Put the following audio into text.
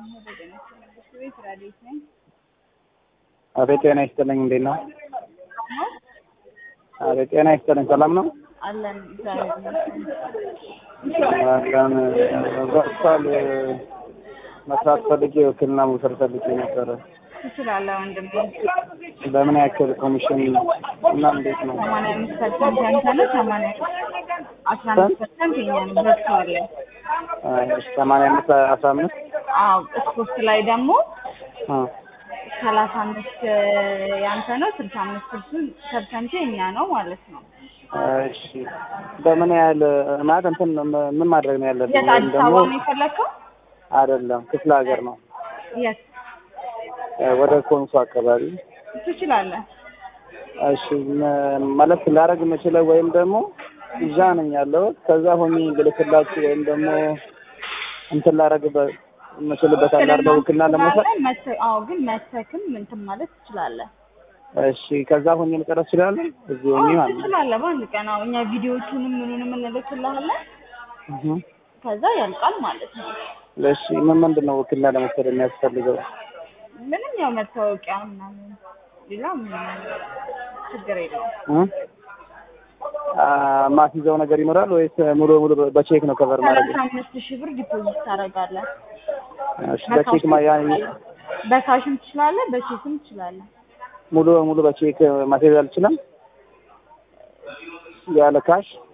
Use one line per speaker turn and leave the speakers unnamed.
ቤት ራዲዮት ነኝ።
አቤት ጤና ይስጥልኝ። እንዴት ነው? አቤት ጤና ይስጥልኝ። ሰላም ነው?
አለን እግዚአብሔር ይመስገን።
አለን ቨርቹዋል መስራት ፈልጌ ውክልና መውሰድ ፈልጌ ነበረ።
ትችላለህ ወንድም።
በምን ያክል ኮሚሽን እና እንዴት ነው?
ሰማንያ አምስት ፐርሰንት ያንተ ነው። ሰማንያ አስራ አምስት ፐርሰንት የኛ ነው። ቨርቹዋል ላይ
ሰማንያ አምስት አስራ አምስት
አዎ። ስፖርት ላይ ደግሞ
አ
ሰላሳ አምስት ያንተ ነው። ስልሳ አምስት ፐርሰንት የኛ ነው ማለት ነው።
እሺ በምን ያህል ማለት እንትን ምን ማድረግ ነው ያለብኝ?
የት
ወይም
አዲስ
ደግሞ
አበባ ነው የፈለግከው?
አይደለም ክፍለ ሀገር ነው
የት
ወደ ኮንሶ አካባቢ።
ትችላለህ?
እሺ ም- ማለት ላደርግ የምችለው ወይም ደግሞ እዛ ነኝ ያለሁት ከዛ ሆኜ ልልክላችሁ ወይም ደግሞ እንትን ላደርግበት የምችልበት አለ አይደል? ውክልና ለመውሰድ
መተ- አዎ ግን መተክም እንትን ማለት ትችላለህ።
እሺ ከዛ ሆኜ መጨረስ እችላለሁ እዚህ ሆኜ
አዎ
ማለት ነው።
ትችላለህ። በአንድ ቀን አዎ፣ እኛ ቪዲዮቹንም ምኑንም እንልክልሃለን።
እህ
ከዛ ያልቃል ማለት ነው።
እሺ ምን ምንድን ነው ውክልና ለመውሰድ የሚያስፈልገው?
ምንም ያው መታወቂያ ምናምን ሌላ ምንም ችግር የለውም።
እ? አ ማስይዘው ነገር ይኖራል ወይስ ሙሉ ሙሉ በቼክ ነው ከቨር ማድረግ?
ሰላሳ አምስት ሺህ ብር ዲፖዚት ታደርጋለህ።
እሺ በቼክ ማ ያ
በካሽም ትችላለህ፣ በቼክም ትችላለህ።
ሙሉ ሙሉ በቼክ ማስያዝ አልችልም ያለ ካሽ